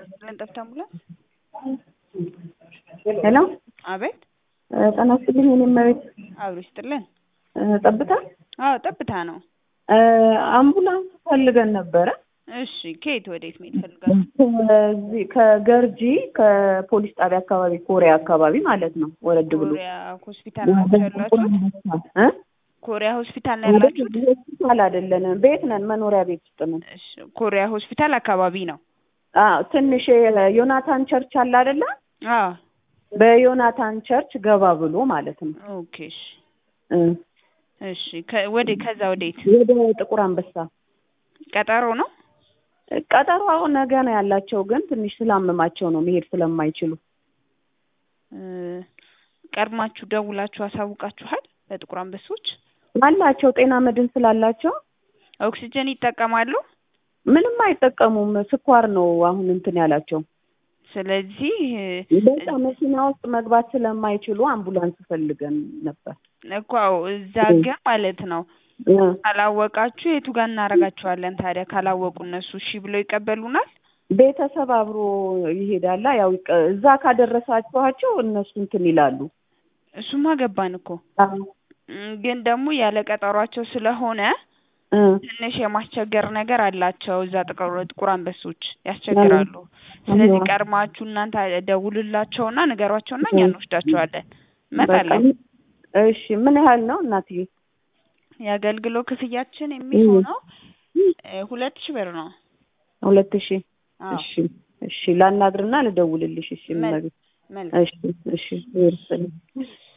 ለን ጠፍታ አምቡላንስ ሄሎ አቤት ጤና ይስጥልኝ። የኔ እመቤት አብሮ ይስጥልን። ጠብታ አዎ ጠብታ ነው። አምቡላንስ ፈልገን ነበረ። እሺ ከየት ወዴት መሄድ ፈልጋል? ከዚህ ከገርጂ ከፖሊስ ጣቢያ አካባቢ ኮሪያ አካባቢ ማለት ነው። ወረድ ብሎ ኮሪያ ሆስፒታል ናቸው ያላችሁት? እ? ኮሪያ ሆስፒታል ነው ያላችሁት? ሆስፒታል አይደለንም፣ ቤት ነን፣ መኖሪያ ቤት ውስጥ ነን። እሺ ኮሪያ ሆስፒታል አካባቢ ነው። አዎ ትንሽ ዮናታን ቸርች አለ አይደለ? አዎ በዮናታን ቸርች ገባ ብሎ ማለት ነው። ኦኬ እሺ እ እሺ ከ- ወደ ከዛ ወዴት ወደ ጥቁር አንበሳ ቀጠሮ ነው? ቀጠሮ አሁን ነገ ነው ያላቸው፣ ግን ትንሽ ስላመማቸው ነው መሄድ ስለማይችሉ። እ፣ ቀድማችሁ ደውላችሁ አሳውቃችኋል? ለጥቁር አንበሶች አላቸው ጤና መድን ስላላቸው ኦክሲጅን ይጠቀማሉ። ምንም አይጠቀሙም። ስኳር ነው አሁን እንትን ያላቸው። ስለዚህ በቃ መኪና ውስጥ መግባት ስለማይችሉ አምቡላንስ ፈልገን ነበር። እኮ አዎ፣ እዛ ግን ማለት ነው እ፣ ካላወቃችሁ የቱ ጋር እናደርጋችኋለን ታዲያ? ካላወቁ እነሱ እሺ ብለው ይቀበሉናል? ቤተሰብ አብሮ ይሄዳላ። ያው ይቀ- እዛ ካደረሳችኋቸው እነሱ እንትን ይላሉ። እሱማ ገባን እኮ አዎ። እም፣ ግን ደግሞ ያለ ቀጠሯቸው ስለሆነ እ፣ ትንሽ የማስቸገር ነገር አላቸው። እዛ ጥቁር ጥቁር አንበሶች ያስቸግራሉ። ስለዚህ አዎ። ቀድማችሁ እናንተ ደውሉላቸውና ንገሯቸውና እኛ እንወስዳቸዋለን። በቃ እመጣለሁ። እሺ። ምን ያህል ነው እናትዬ? የአገልግሎት ክፍያችን የሚሆነው እ፣ ሁለት ሺህ ብር ነው። ሁለት ሺህ አዎ እሺ፣ እሺ። ላናግርና ልደውልልሽ። እሺ፣ መል- እመቤት። መልካም እሺ፣ እሺ። ይርስልኝ